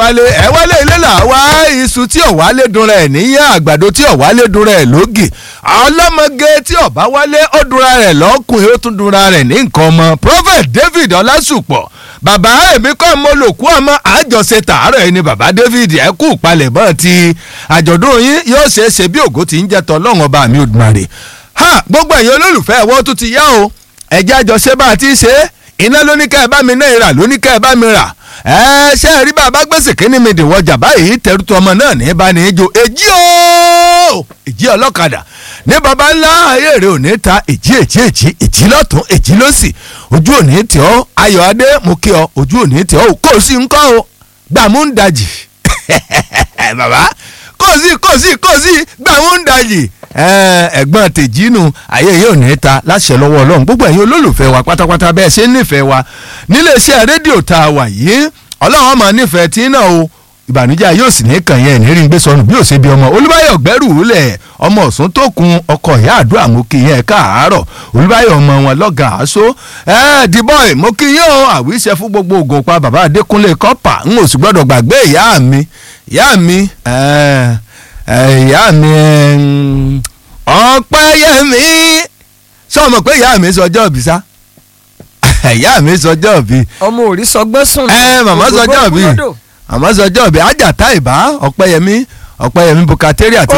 wálé ẹ wálé ilé là wá iṣu tí ò wálé dunra ẹ̀ níyàn àgbàdo tí ò wálé dunra ẹ̀ lógì ọlọ́mọge tí ò bá wálé ó dunra rẹ̀ lọ́kùnrin ó tún dunra rẹ̀ ní nǹkan ọmọ prophet david ọlásùpọ̀ bàbá èmi kọ́ mo lò kú ọmọ àjọṣe tààrọ̀ ẹni bàbá david ẹ kú palẹ̀mọ́ ti àjọ̀dún yín yóò ṣe é ṣe bí ògo ti ń jẹ́ tọ́ lọ́wọ́n ọba mi Olódùmarè ha gbogbo ẹ̀yin olólùfẹ́ ẹ̀wọ́ tó ti yá o ẹ̀jẹ̀ àjọṣe bá a ti ṣe é iná lóníkà ẹ̀ bá mi náà rà lóníkà ẹ̀ bá mi rà ẹ ṣe rí bàbá gbèsè kínní mi dìwọjà báyìí tẹrùtù ọmọ náà ní bá ní í jó èjì ooo èjì ọlọ́kadà ní baba ńlá ayé rẹ ò ní ta èjì èjì èjì èjì lọ́tún èjì lọ́sì ojú ò ní tì ọ́ ayọ̀ adé mo kí ọ ojú ò ní tì ọ́ kò sí nǹkan o gbàmú ń dajì bàbá kò sí kò sí kò sí gbàmú ń dajì ẹ̀gbọ́n tèjínú ayé yóò ní ta láṣẹ lọ́wọ́ ọlọ́run gbogbo ẹ̀yin olólùfẹ́ wa pátápátá bẹ́ẹ̀ ṣe ń nífẹ̀ẹ́ wa níléeṣẹ́ rédíò tá a wà yìí ọlọ́run máa nífẹ̀ẹ́ tí náà o ìbànújẹ́ yóò sì ní kàn yẹn ní rí gbé sọnù bí ó ṣe bí ọmọ olúbáyọ̀ gbẹ́rù lẹ̀ ọmọ ọ̀sùn tó kun ọkọ̀ ìyá àdúrà mo kí yẹn káàárọ̀ olúbáyọ̀ ọmọ wọn lọ́gà aṣọ ẹ dìbọ̀ì mo kí yẹn o àwíṣẹ fún gbogbo ògùn pa bàbá adékúnlé kọ́pà ń ò sì gbọ́dọ̀ gbàgbé ìyá mi ìyá mi ìyá mi ọ̀pẹ́yẹmí sọ ma pé ìyá mi sọjọ́ òbí sá ìyá mi sọjọ́ òbí. ọmọ òrí sọgbẹ́ sùn. ẹ màmá sọjọ́ òbí màmá sọjọ́ òbí àjàtà ìbá ọ̀pẹ́yẹmí ọ̀pẹ́yẹmí bukateri àti